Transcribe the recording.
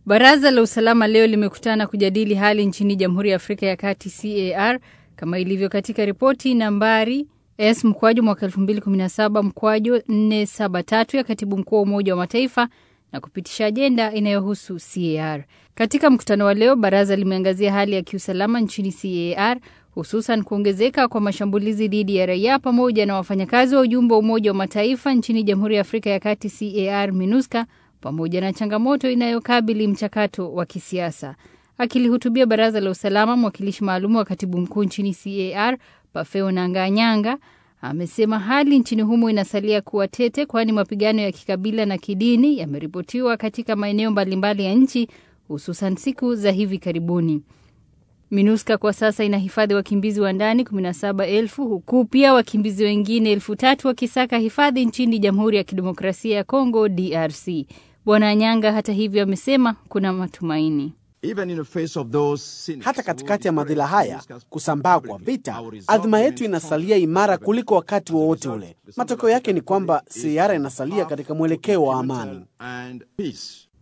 Baraza la usalama leo limekutana kujadili hali nchini Jamhuri ya Afrika ya Kati CAR kama ilivyo katika ripoti nambari S mkwaju mwaka 2017 mkwaju 473 ya katibu mkuu wa Umoja wa Mataifa na kupitisha ajenda inayohusu CAR. Katika mkutano wa leo, baraza limeangazia hali ya kiusalama nchini CAR, hususan kuongezeka kwa mashambulizi dhidi ya raia pamoja na wafanyakazi wa ujumbe wa Umoja wa Mataifa nchini Jamhuri ya Afrika ya Kati CAR MINUSCA pamoja na changamoto inayokabili mchakato wa kisiasa. Akilihutubia baraza la usalama, mwakilishi maalum wa katibu mkuu nchini CAR Pafeo Nanganyanga amesema hali nchini humo inasalia kuwa tete, kwani mapigano ya kikabila na kidini yameripotiwa katika maeneo mbalimbali ya nchi, hususan siku za hivi karibuni. MINUSCA kwa sasa inahifadhi wakimbizi wa ndani 17,000 huku pia wakimbizi wengine elfu tatu wakisaka hifadhi nchini Jamhuri ya Kidemokrasia ya Kongo DRC. Bwana Nyanga hata hivyo amesema kuna matumaini. Hata katikati ya madhila haya, kusambaa kwa vita, adhima yetu inasalia imara kuliko wakati wowote ule. Matokeo yake ni kwamba CAR inasalia katika mwelekeo wa amani.